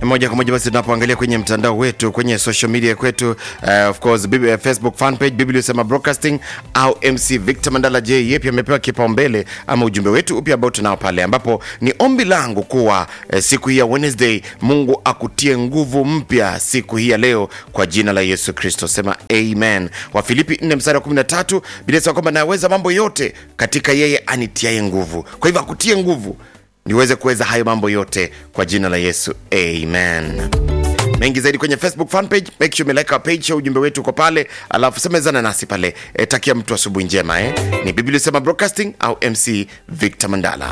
moja kwa moja basi tunapoangalia kwenye mtandao wetu kwenye social media kwetu uh, of course Bibi- facebook fan page biblia usema broadcasting au mc victor mandala j yeye pia amepewa kipaumbele ama ujumbe wetu upya ambao tunao pale ambapo ni ombi langu kuwa eh, siku hii ya wednesday mungu akutie nguvu mpya siku hii ya leo kwa jina la yesu kristo sema amen wafilipi 4 mstari wa 13 bila sema kwamba naweza mambo yote katika yeye anitiaye nguvu kwa hivyo akutie nguvu niweze kuweza hayo mambo yote kwa jina la yesu amen mengi zaidi kwenye facebook fan page make sure umelike our page ujumbe wetu uko pale alafu semezana nasi pale e, takia mtu asubuhi njema eh? ni biblia sema broadcasting au mc victor mandala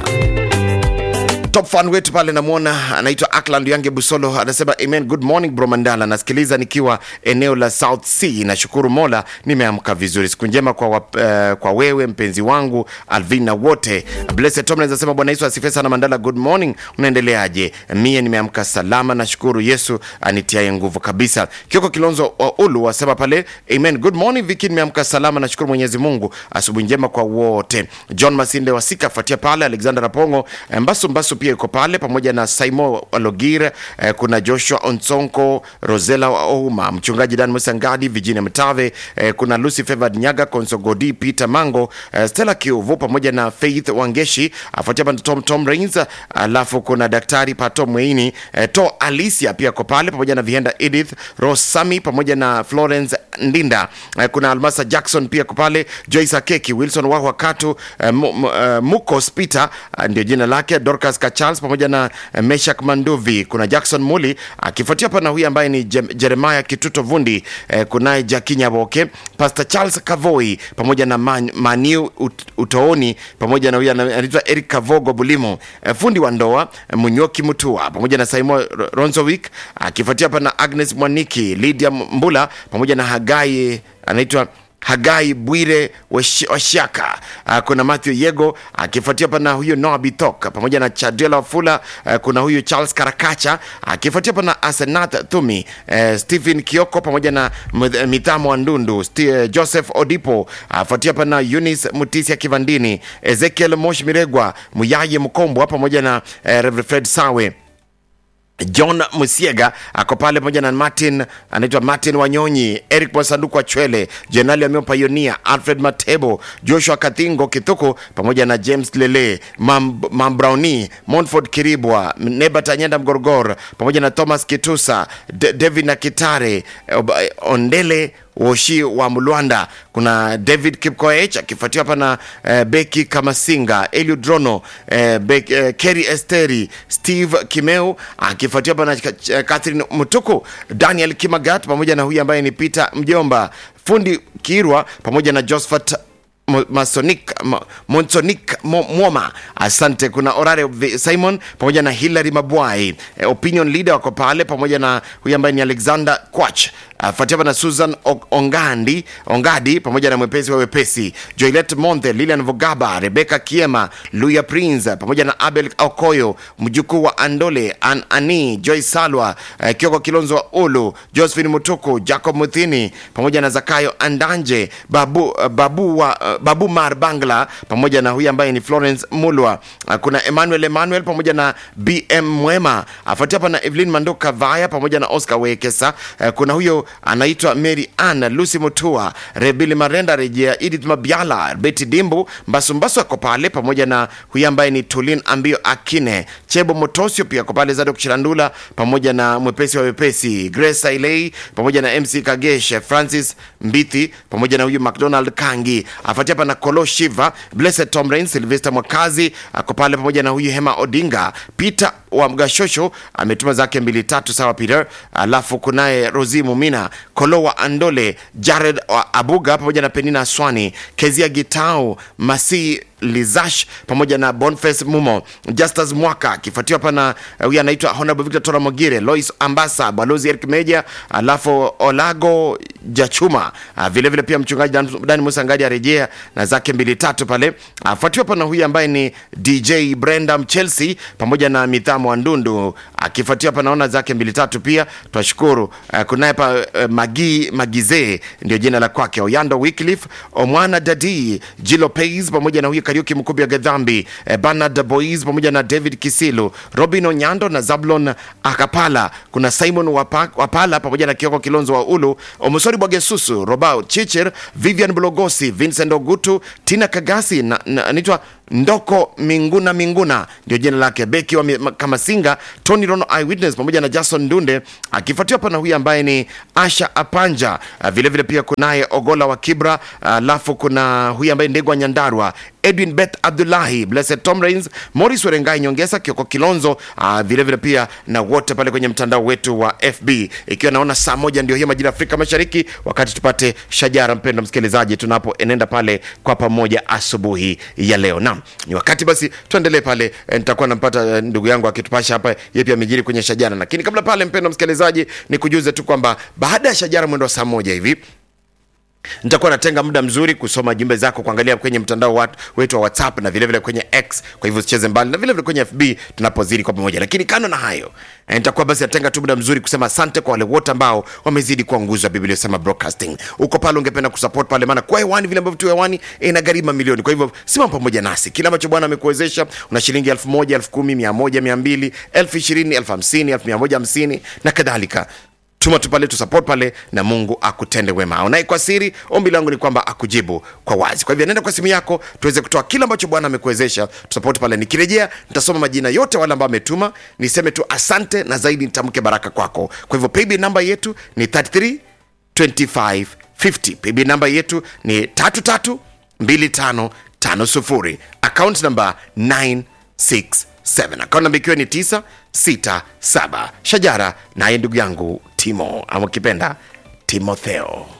top fan wetu pale namwona anaitwa akland yange busolo anasema amen good morning bro mandala nasikiliza nikiwa eneo la south sea nashukuru mola nimeamka vizuri siku njema kwa, wap, uh, kwa wewe mpenzi wangu alvina wote blessed tom anasema bwana yesu asifiwe sana mandala good morning unaendeleaje mie nimeamka salama nashukuru yesu anitiaye nguvu kabisa kioko kilonzo wa ulu wasema pale amen good morning viki nimeamka salama nashukuru mwenyezi mungu asubuhi njema kwa wote john masinde wasika afuatia pale alexander rapongo eh, mbasu mbasu pia yuko pale pamoja na saimo walogir eh, kuna joshua onsonko rosela wa ouma mchungaji dan musangadi virginia mtave eh, kuna lucy favored nyaga konsogodi peter mango eh, stella kiuvu pamoja na faith wangeshi afuatia pa tom, tom rains alafu kuna daktari pato mweini eh, to alicia pia ko pale pamoja na vihenda edith rosami pamoja na florence ndinda eh, kuna almasa jackson pia ko pale joyce akeki wilson wahwa katu eh, mu, mu, eh, mukos peter eh, ndio jina lake dorcas kachals pamoja na eh, meshak manduvi kuna jackson muli akifuatia pana huyu ambaye ni Jem- jeremiah kituto vundi eh, kunaye jakinyaboke pastor charles kavoi pamoja na Man, maniu ut, utooni pamoja na huyu ana- anaitwa eric kavogo bulimo eh, fundi wa ndoa eh, munyoki mutua pamoja na saimo Ro- ronzowick akifuatia pana agnes mwaniki lydia mbula pamoja na hagai anaitwa hagai bwire Wash- washaka uh, kuna matthew yego akifuatia pana huyu noa bitok pamoja na chadela wafula uh, kuna huyu charles karakacha akifuatia pana asenath thumi uh, stephen kioko pamoja na Mth- mithamo wa ndundu Sti- uh, joseph odipo afuatia pana eunice mutisia kivandini ezekiel mosh miregwa muyaye mkombwa pamoja na uh, reverend fred sawe john musiega ako pale pamoja na martin anaitwa martin wanyonyi eric mwasanduku wa chwele jenali amiopayonia alfred matebo joshua kathingo kithuku pamoja na james lele mam, mam browni monford kiribwa nebat anyenda mgorgor pamoja na thomas kitusa D- david na kitare Ob- ondele woshi wa mlwanda kuna david kipkoech akifuatiwa hapa na eh, beki kamasinga eliud drono eh, Bek- eh, keri esteri steve kimeu akifuatiwa hapa na Ch- eh, catherine mutuku daniel kimagat pamoja na huyu ambaye ni peter mjomba fundi kirwa pamoja na josephat Mo- masonik ma- monsonik Mo- mwoma asante kuna orare V- simon pamoja na hilary mabwai e, opinion leader wako pale pamoja na huyu ambaye ni alexander quach afuatiwa na susan O- ongandi ongadi pamoja na mwepesi wa wepesi joilet monthe lilian vogaba rebeka kiema luya prince pamoja na abel okoyo mjukuu wa andole an ani joy salwa uh, kioko kilonzo wa ulu josephine mutuku jacob muthini pamoja na zakayo andanje babu, uh, babu, wa, uh, babu mar bangla pamoja na huyu ambaye ni florence mulwa uh, kuna emmanuel emmanuel pamoja na bm mwema afuatia hapa na evelyn mandoka vaya pamoja na oscar wekesa uh, kuna huyo anaitwa mary ann lucy mutua rebili marenda rejea edith mabiala beti dimbu mbasumbasu ako pale pamoja na huyu ambaye ni tulin ambio akine chebo motosio pia ako pale zado kuchilandula pamoja na mwepesi wa wepesi grace ailei pamoja na mc kagesh francis mbithi pamoja na huyu mcdonald kangi afuatia hapa na kolo shiva blessed tom rain silvester mwakazi ako pale pamoja na huyu hema odinga peter wa mgashosho ametuma zake mbili tatu sawa peter alafu kunaye rosi mumina kolo wa andole jared wa abuga pamoja na penina swani kezia gitau masi lizash pamoja na bonface mumo justus mwaka akifuatiwa hapa na eh, huyu anaitwa honorable victor tora mogire lois ambasa balozi eric meja alafu olago jachuma Ah, vile vile pia mchungaji Dan- dani musangadi arejea na zake mbili tatu pale afuatiwa hapa na huyu ambaye ni dj brenda mchelsea pamoja na mithamo wa ndundu akifuatiwa hapa naona zake mbili tatu pia twashukuru uh, kunaye pa uh, magi magizee ndio jina la kwake oyando wycliffe omwana dadi jilo pays pamoja na huyu Kariuki Mkubi ya Gedhambi, eh, Bernard Boys pamoja na David Kisilu, Robin Onyando na Zablon Akapala, kuna Simon Wapa, Wapala pamoja na Kioko Kilonzo wa Ulu, Omosori Bwagesusu, Robao Chicher, Vivian Bulogosi, Vincent Ogutu, Tina Kagasi na, na anaitwa Ndoko Minguna Minguna ndio jina lake, beki wa mi- Kamasinga, Tony Rono Eyewitness pamoja na Jason Ndunde, akifuatiwa hapa na huyu ambaye ni Asha Apanja. Ah, Vile vile pia kunaye Ogola wa Kibra, alafu kuna huyu ambaye Ndegwa Nyandarwa, Edwin Beth Abdullahi, Blessed Tom Rains, Morris Werengai Nyongesa, Kioko Kilonzo, ah, vile vile pia na wote pale kwenye mtandao wetu wa FB, ikiwa naona saa moja ndio hiyo majira ya Afrika Mashariki, wakati tupate shajara, mpendo msikilizaji, tunapoenenda pale kwa pamoja asubuhi ya leo. Naam, ni wakati basi tuendelee pale. Eh, Nitakuwa nampata eh, ndugu yangu akitupasha hapa yeye pia amejiri kwenye shajara, lakini kabla pale, mpendo msikilizaji, ni kujuze tu kwamba baada ya shajara mwendo wa saa moja hivi nitakuwa natenga muda mzuri kusoma jumbe zako kuangalia kwenye mtandao wat- wetu wa whatsapp na vilevile kwenye x kwa hivyo usicheze mbali na vilevile kwenye fb tunapozidi kwa pamoja lakini kando na hayo eh, nitakuwa basi natenga tu muda mzuri kusema asante kwa wale wote ambao wamezidi kuwa nguzo ya biblia sema broadcasting uko pale ungependa kusupport pale maana kwa hewani vile ambavyo tu hewani inagharimu milioni kwa hivyo simama pamoja nasi kile ambacho bwana amekuwezesha una shilingi elfu moja elfu kumi mia moja mia mbili elfu ishirini elfu hamsini elfu mia moja hamsini na kadhalika tuma tu pale tusupport pale na mungu akutende wema aonaye kwa siri ombi langu ni kwamba akujibu kwa wazi kwa hivyo nenda kwa simu yako tuweze kutoa kile ambacho bwana amekuwezesha tusupport pale nikirejea nitasoma majina yote wale ambao ametuma niseme tu asante na zaidi nitamke baraka kwako kwa hivyo paybill namba yetu ni 33 2550 paybill namba yetu ni 332550 account namba 967 akaunti namba ikiwa ni 967 shajara naye ndugu yangu timo ama ukipenda timotheo